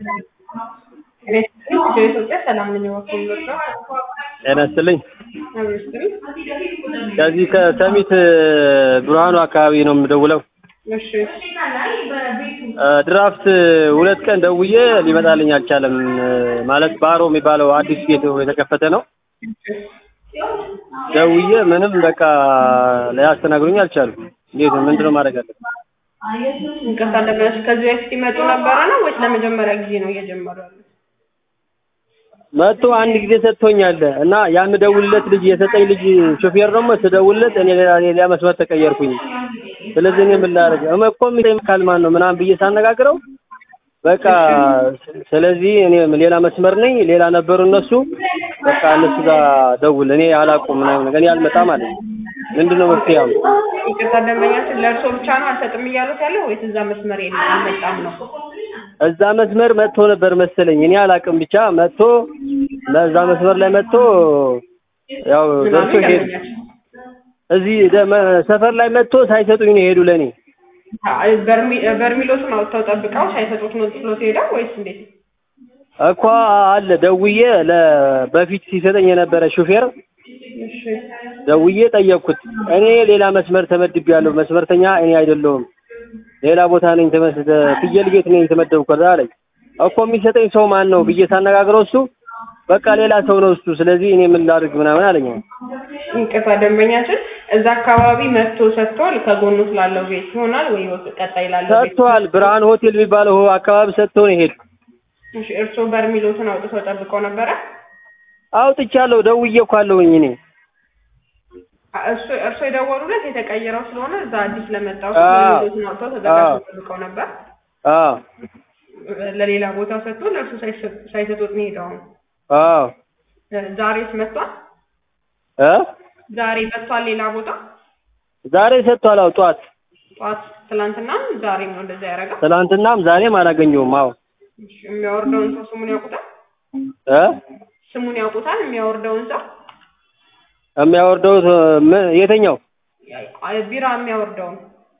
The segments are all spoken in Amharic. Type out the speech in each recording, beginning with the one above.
ኢትዮጵያ ሰላም ነኝ ወኩል ነው ጤና ይስጥልኝ። አብስትሪ ከዚህ ከሰሚት ብርሃኑ አካባቢ ነው የምደውለው። እሺ ድራፍት ሁለት ቀን ደውዬ ሊመጣልኝ አልቻለም። ማለት ባሮ የሚባለው አዲስ ቤት የተከፈተ ነው። ደውዬ ምንም በቃ ሊያስተናግዱኝ አልቻሉም። እንዴት ነው ምንድነው ማድረግ አለብን? እንቅርታ ለመለስ ከዚህ በፊት ይመጡ ነበረ ነው ወይስ ለመጀመሪያ ጊዜ ነው እየጀመሩ ያሉት? መጥቶ አንድ ጊዜ ሰጥቶኛል እና ያን ደውልለት ልጅ የሰጠኝ ልጅ ሾፌር ደግሞ ስደውልለት እኔ ሌላ ሌላ መስመር ተቀየርኩኝ። ስለዚህ እኔ ምን ላደርግ እኮ የሚጠይቅ ካል ማን ነው ምናምን ብዬ ሳነጋግረው በቃ ስለዚህ እኔ ሌላ መስመር ነኝ፣ ሌላ ነበሩ እነሱ በቃ እነሱ ጋር ደውል እኔ አላውቅም ምናምን ነገር እኔ አልመጣም አለ። ምንድነው መፍትሄው? ይቅርታ ደንበኛችን ለእርሶ ብቻ ነው አልሰጥም እያሉት ያለው ወይስ እዛ መስመር የለም አልመጣም ነው? እዛ መስመር መጥቶ ነበር መሰለኝ እኔ አላውቅም። ብቻ መጥቶ እዛ መስመር ላይ መጥቶ ያው ደርሶ ሄዱ። እዚህ ሰፈር ላይ መጥቶ ሳይሰጡኝ ነው ሄዱ ለኔ በርሚሎቱን አውጥተው ጠብቀው ሳይሰጡት ነው ጥሎት ሄደው ወይስ እንዴት? እኮ አለ ደውዬ በፊት ሲሰጠኝ የነበረ ሹፌር ደውዬ ጠየቅኩት። እኔ ሌላ መስመር ተመድቤያለሁ፣ መስመርተኛ እኔ አይደለሁም፣ ሌላ ቦታ ነኝ፣ ፍየል ቤት ነኝ የተመደብኩት አለኝ። እኮ የሚሰጠኝ ሰው ማን ነው ብዬ ሳነጋግረው እሱ በቃ ሌላ ሰው ነው እሱ፣ ስለዚህ እኔ ምን ላድርግ ምናምን አለኝ። እንቅፋ ደንበኛችን እዛ አካባቢ መጥቶ ሰጥቷል። ከጎኑ ስላለው ቤት ይሆናል ወይ ቀጣይ ላለው ቤት ሰጥቷል። ብርሃን ሆቴል የሚባለው አካባቢ ሰጥቶ ነው የሄዱ። እሺ፣ እርስዎ በርሚሎትን አውጥተው ጠብቀው ነበረ? አውጥቻለሁ፣ ደውዬ እኮ አለሁኝ እኔ እሱ እርስዎ የደወሉለት የተቀየረው ስለሆነ እዛ አዲስ ለመጣው ሰው በርሚሎትን አውጥተው ተዘጋጅተው ጠብቀው ነበር። አዎ ለሌላ ቦታ ሰጥቶ ለእርሱ ሳይሰጡት ነው ሄደው። አዎ ዛሬስ መጥቷል? እ ዛሬ መጥቷል ሌላ ቦታ ዛሬ ሰጥቷል። አዎ ጠዋት ጠዋት ትላንትናም ዛሬም ነው እንደዛ ያደረገው። ትናንትናም ዛሬም አላገኘውም። አዎ እሺ፣ የሚያወርደውን ሰው ስሙን ያውቁታል? እ ስሙን ያውቁታል? የሚያወርደውን ሰው የሚያወርደው የተኛው ቢራ የሚያወርደውን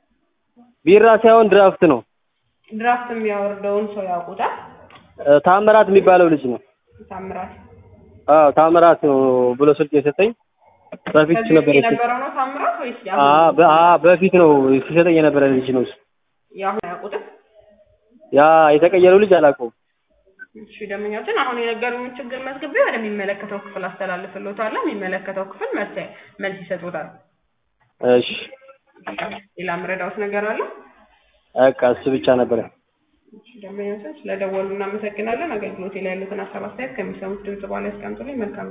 ቢራ ሳይሆን ድራፍት ነው። ድራፍት የሚያወርደውን ሰው ያውቁታል? ታምራት የሚባለው ልጅ ነው። ታምራት አዎ ታምራት ነው ብሎ ስልክ የሰጠኝ በፊት ከዚህ ነበር በፊት የነበረው ነው ታምራት ወይስ አ ያሁኑ? በ- አ በፊት ነው ሲሰጠኝ የነበረ ልጅ ነው እሱ። ያሁኑ ያውቁታል? ያ የተቀየረው ልጅ አላውቀውም። እሺ ደንበኛችን አሁን የነገሩን ችግር መዝግቤ ወደሚመለከተው ክፍል አስተላልፍልዎታለሁ። የሚመለከተው ክፍል መልስ መልስ ይሰጡታል። እሺ ሌላ ምረዳውት ነገር አለ? በቃ እሱ ብቻ ነበረ። እሺ ደንበኛችን ስለደወሉ እናመሰግናለን። አገልግሎት ላይ ያሉትን ሀሳብ አስተያየት ከሚሰሙት ድምጽ በኋላ ያስቀምጡልኝ። መልካም